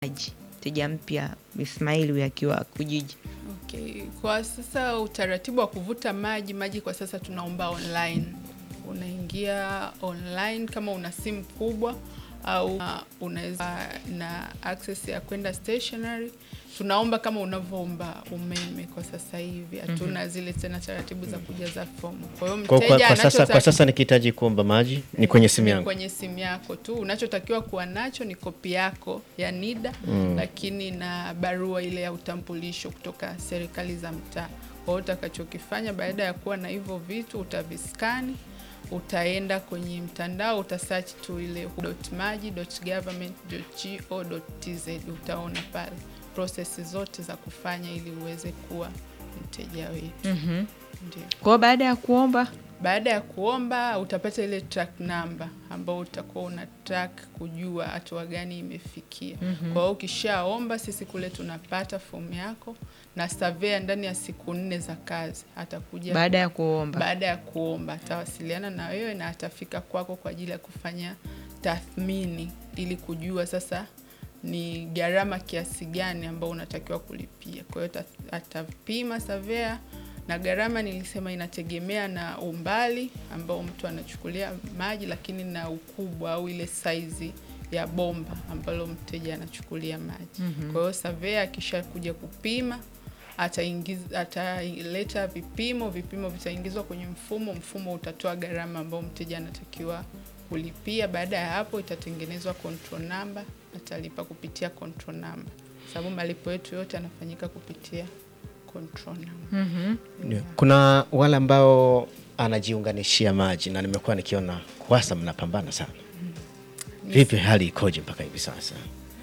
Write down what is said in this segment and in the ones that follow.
maji mteja mpya Ismail huyu akiwa Ujiji? Okay. Kwa sasa utaratibu wa kuvuta maji maji kwa sasa tunaomba online. Unaingia online kama una simu kubwa au uh, unaweza na access ya kwenda stationary. Tunaomba kama unavyoomba umeme kwa sasa hivi, hatuna zile tena taratibu za kujaza fomu. Kwa hiyo Kwa, mteja kwa, kwa, sasa, anachotaka- kwa sasa nikihitaji kuomba maji ni kwenye simu ni yangu. kwenye simu yako tu. Unachotakiwa kuwa nacho ni kopi yako ya NIDA lakini na barua ile ya utambulisho kutoka serikali za mtaa. Kwa hiyo utakachokifanya baada ya kuwa na hivyo vitu utaviskani, utaenda kwenye mtandao utasearch tu ile maji.government.go.tz utaona pale prosesi zote za kufanya ili uweze kuwa mteja wetu. Ndio. Kwa hiyo baada ya kuomba Baada ya kuomba utapata ile track number ambao utakuwa una track kujua hatua gani imefikia. Kwa hiyo ukishaomba, sisi kule tunapata fomu yako na surveyor ndani ya siku nne za kazi atakuja. baada ya kuomba baada ya kuomba atawasiliana na wewe na atafika kwako kwa ajili ya kufanya tathmini ili kujua sasa ni gharama kiasi gani ambao unatakiwa kulipia. Kwa hiyo ta- atapima surveyor na gharama nilisema inategemea na umbali ambao mtu anachukulia maji, lakini na ukubwa au ile saizi ya bomba ambalo mteja anachukulia maji. Kwa hiyo surveyor akisha kuja kupima ataingiza ataleta vipimo, vipimo vitaingizwa kwenye mfumo, mfumo utatoa gharama ambayo mteja anatakiwa kulipia. Baada ya hapo itatengenezwa control number, atalipa kupitia control number, sababu malipo yetu yote yanafanyika kupitia control number. Ndio. Kuna wale ambao anajiunganishia maji na nimekuwa nikiona KUWASA mnapambana sana. Vipi hali ikoje mpaka hivi sasa?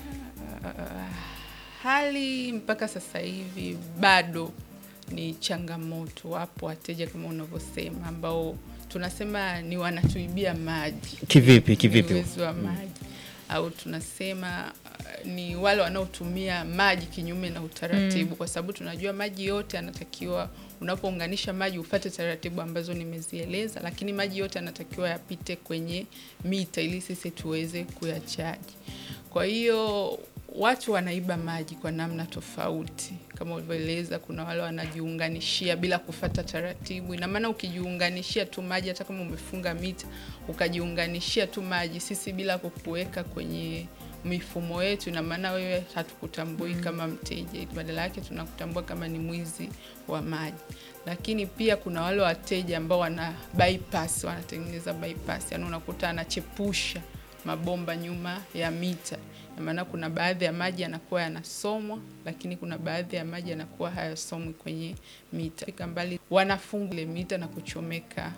Hali mpaka sasa hivi bado ni changamoto. Wapo wateja kama unavyosema, ambao tunasema ni wanatuibia maji Kivipi kivipi? uwezo wa maji au tunasema uh, ni wale wanaotumia maji kinyume na utaratibu, kwa sababu tunajua maji yote yanatakiwa, unapounganisha maji ufate taratibu ambazo nimezieleza, lakini maji yote yanatakiwa yapite kwenye mita ili sisi tuweze kuyachaji. Kwa hiyo watu wanaiba maji kwa namna tofauti kama ulivyoeleza. Kuna wale wanajiunganishia bila kufata taratibu. Ina maana ukijiunganishia tu maji, hata kama umefunga mita, ukajiunganishia tu maji, sisi bila kukuweka kwenye mifumo yetu, ina maana wewe hatukutambui kama mteja, badala yake tunakutambua kama ni mwizi wa maji. Lakini pia kuna wale wateja ambao wana bypass, wanatengeneza bypass, yani unakuta anachepusha mabomba nyuma ya mita. Na maana kuna baadhi ya maji yanakuwa yanasomwa, lakini kuna baadhi ya maji yanakuwa hayasomwi kwenye mita. Fika mbali, wanafunga ile mita na kuchomeka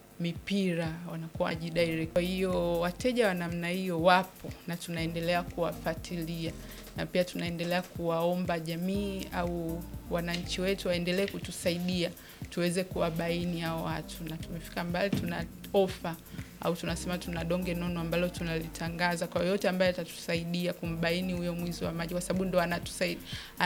mipira, wanakuwa wajidirect. Kwa hiyo wateja wa namna hiyo wapo na tunaendelea kuwafuatilia na pia tunaendelea kuwaomba jamii au wananchi wetu waendelee kutusaidia tuweze kuwabaini hao watu, na tumefika mbali, tuna ofa au tunasema tuna donge nono ambalo tunalitangaza kwa yoyote ambaye atatusaidia kumbaini huyo mwizi wa maji, kwa sababu ndo anatusaidia,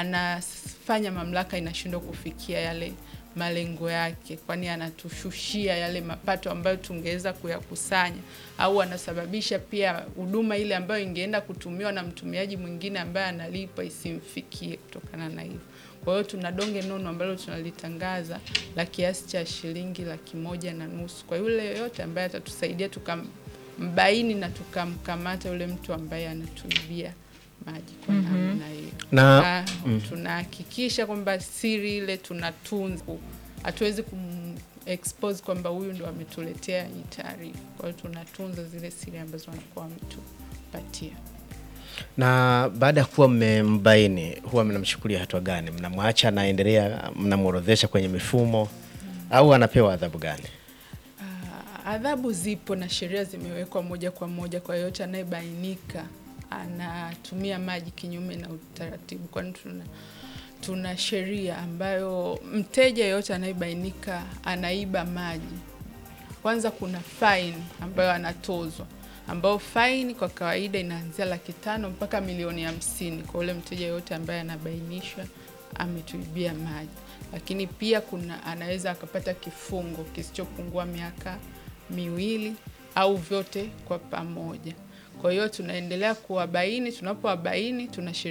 anafanya mamlaka inashindwa kufikia yale malengo yake, kwani anatushushia yale mapato ambayo tungeweza kuyakusanya, au anasababisha pia huduma ile ambayo ingeenda kutumiwa na mtumiaji mwingine ambaye analipa isimfikie kutokana na hivyo. Kwa hiyo tuna donge nono ambalo tunalitangaza la kiasi cha shilingi laki moja na nusu kwa yule yoyote ambaye atatusaidia tukambaini na tukamkamata yule mtu ambaye anatuibia maji kwa namna hiyo Na na tunahakikisha kwamba siri ile tunatunza, hatuwezi kum expose kwamba huyu ndo ametuletea hii taarifa. Kwa hiyo tunatunza zile siri ambazo wanakuwa wametupatia. na baada ya kuwa mmembaini huwa mnamchukulia hatua gani? Mnamwacha anaendelea, mnamworodhesha kwenye mifumo au anapewa adhabu gani? Ah, adhabu zipo na sheria zimewekwa moja kwa moja kwa yoyote anayebainika anatumia maji kinyume na utaratibu, kwani tuna tuna sheria ambayo mteja yeyote anayebainika anaiba maji, kwanza kuna faini ambayo anatozwa, ambayo faini kwa kawaida inaanzia laki tano mpaka milioni hamsini kwa ule mteja yeyote ambaye anabainishwa ametuibia maji. Lakini pia kuna anaweza akapata kifungo kisichopungua miaka miwili au vyote kwa pamoja. Kwa hiyo tunaendelea kuwabaini, tunapowabaini tunashirikiana